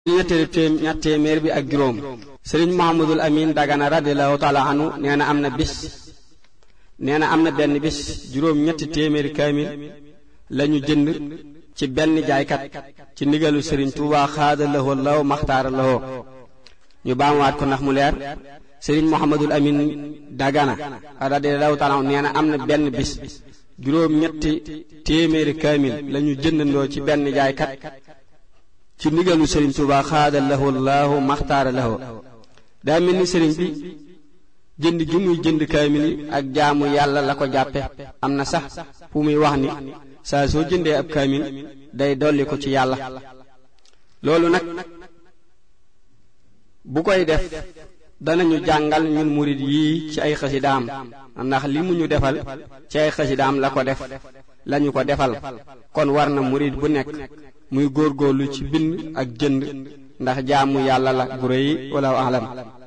ñetteelu téem ñett téeméer bi ak juróom sëriñ Muhammadul Amin Dagana radiallahu taala anu nee na am na bis nee na am na benn bis juróom ñetti téeméeri kaamil lañu jënd ci benn jaaykat ci ndigalu sëriñ Tuubaa xaada lahoo law maxtaara lahoo ñu baamuwaat ko ndax mu leer sëriñ Muhammadul Amin Dagana radiallahu taala anu nee na am na benn bis juróom ñetti téeméeri kaamil lañu jëndandoo ci benn jaaykat ci ndigalu sëriñ Tuubaa xaada lahu laahu maxtaara lahu daa mel ni sëriñ bi jënd gi muy jënd kaamil yi ak jaamu yàlla la ko jàppe am na sax fu muy wax ni saa soo jëndee ab kaamil day dolli ko ci yàlla loolu nag bu koy def danañu jàngal ñun murid yii ci ay xasidaam ndax li mu ñu defal ci ay xasidaam la ko def lañu ko defal kon war na murid bu nekk muy góorgóorlu ci bind ak jënd ndax jaamu yàlla la gu rëy wala alam